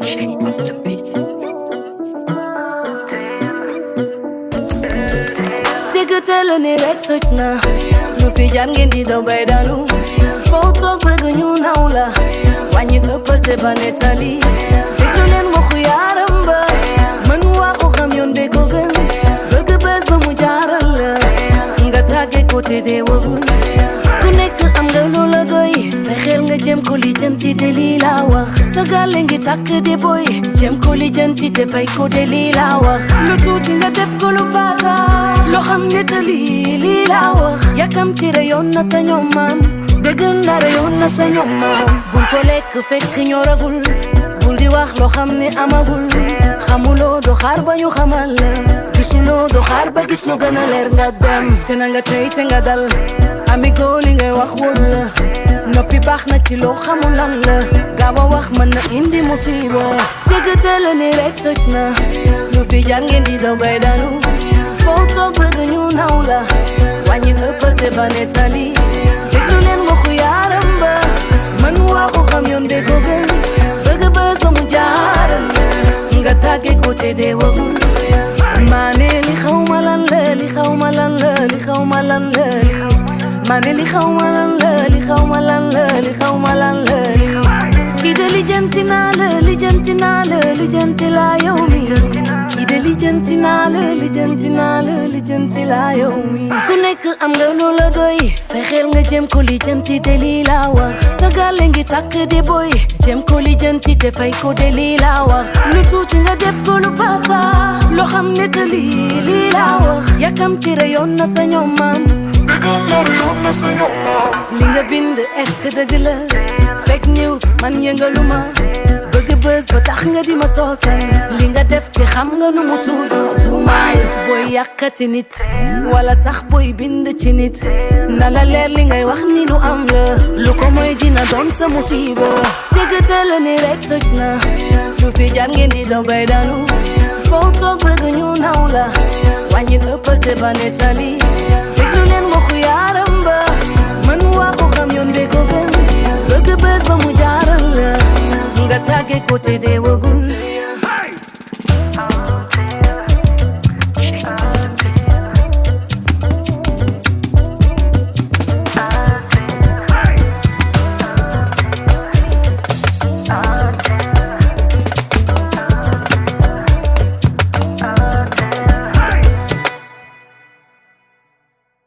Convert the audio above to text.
Shape of the beat. dégg teel ni rek toj na lu fi jaar ngeen di daw bay daanu foo toog bëgg ñu naw la wàññi ëppal te ba nettali déglu leen waxu yaaram ba mën waxu xam yoon de ko gën bëgg bés ba mu jaaral la nga tàgge ko te dee wagul ku nekk am nga loola doy fexeel nga jëm ko lijjanti te lii laa wax sa gàlle ngi tàkk de boy jëm ko lijjanti te fay ko de lii laa wax lu tuuti nga def ko lu baata loo xam ne te lii lii laa wax yàkkamti re yoon na sa ñoom maam dëgg na re yoon na sa ñoom maam bul ko lekk fekk ñoragul bul di wax loo xam ne amagul xamuloo do xaar ba ñu xamal la gisuloo do xaar ba gis lu gën a leer nga dem te na nga tey te nga dal amigo li ngay wax wóoru la noppi baax na ci loo xamul lan la gaaw a wax mën na indi musiba dégg teel ni rek toj na lu fi jaar ngeen di daw bay daanu foo toog bëgg ñu naw la wàññi ëppal te ba nettali déglu leen waxu yaaram ba man waxu xam yoon de ko gën bëgg bës ba mu jaaral la nga tàgge ko te dee wagul maa ne li xaw ma lan la li xaw ma lan la li xaw ma lan la li maa ne li xaw ma lan la li xaw ma lan la li xaw ma lan la li kii de lijjanti naa la lijjanti naa la lijjanti laa yow mi kii de lijjanti naa la lijjanti naa la lijjanti laa yow mi ku nekk am nga loola doy fexeel nga jëm ko lijjanti te lii laa wax sa gàlle ngi tàkk de boy jëm ko lijjanti te fay ko de lii laa wax lu tuuti nga def ko lu bata loo xam ne te lii lii laa wax yàkkamti re yoon na sa ñoom maam li nga bind est-ce que dëgg la fake news man yëngaluma bëgg bës ba tax nga di ma soosal li nga def te xam nga nu mu tudd tuumaal booy yàqati nit wala sax booy bind ci nit na la leer li ngay wax ni lu am la lu ko mooy dina doon sa musiba dégg la ni rek toj na lu fi jaar ngeen di daw bay daanu foo toog bëgg ñu naw la wàññi ëppal te ba nettali déglu leen waxu yaaram ba man waxu xam yoon de ko gën bëgg bés ba mu jaaral la nga tàgge ko te dee wëgu